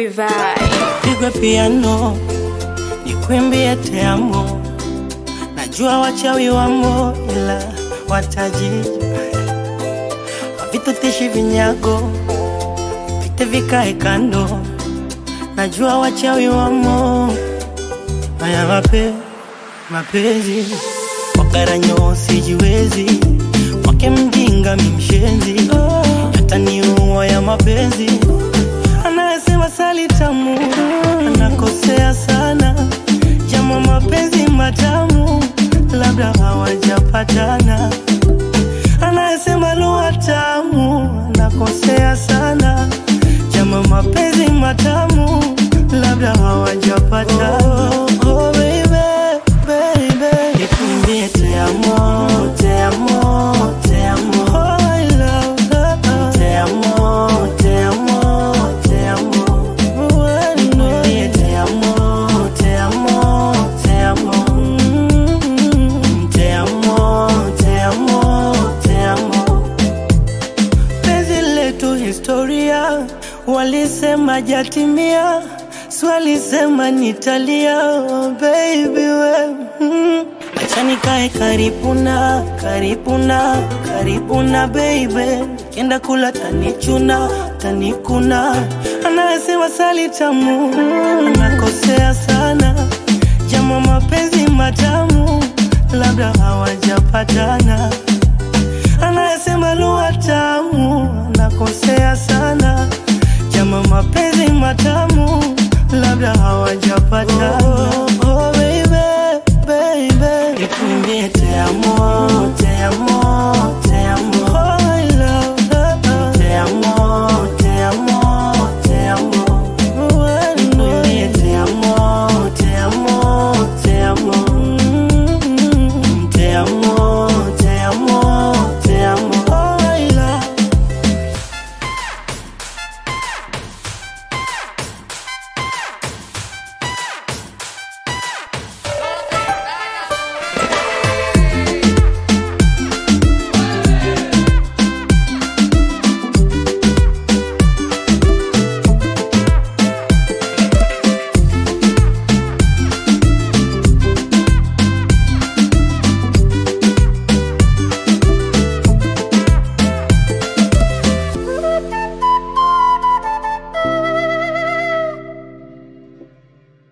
Bobby Vai. pigwe piano nikwimbie te amo, najua wachawi wamo, ila wataji havitutishi vinyago vite vikae kando, najua wachawi wamo. Haya mape mapenzi wakaranyo sijiwezi, wake mjinga mimshenzi, yataniua ya mapenzi anayesema sali tamu anakosea sana, jama mapenzi matamu labda hawajapatana. Anayesema lugha tamu anakosea sana, jama mapenzi matamu labda hawajapatana. Oh, oh, baby, baby, nikuimbie te amo, te amo, te amo. Oh, I love her. Te amo, te amo, te amo. Nikuimbie te amo, te amo, te amo. Mm, Te amo, te amo, te amo. Penzi letu historia, walisema jatimia, swalisema nitalia, oh baby we mm. Acha nikae karibu na karibu na karibu na baby, kenda kula tanichuna tanikuna, anayesema sali tamu anakosea sana, jama mapenzi matamu labda hawajapatana anayesema lugha tamu anakosea sana, jama mapenzi matamu labda hawajapatana. Oh, oh, baby, baby, nikuimbie te amo, te amo, te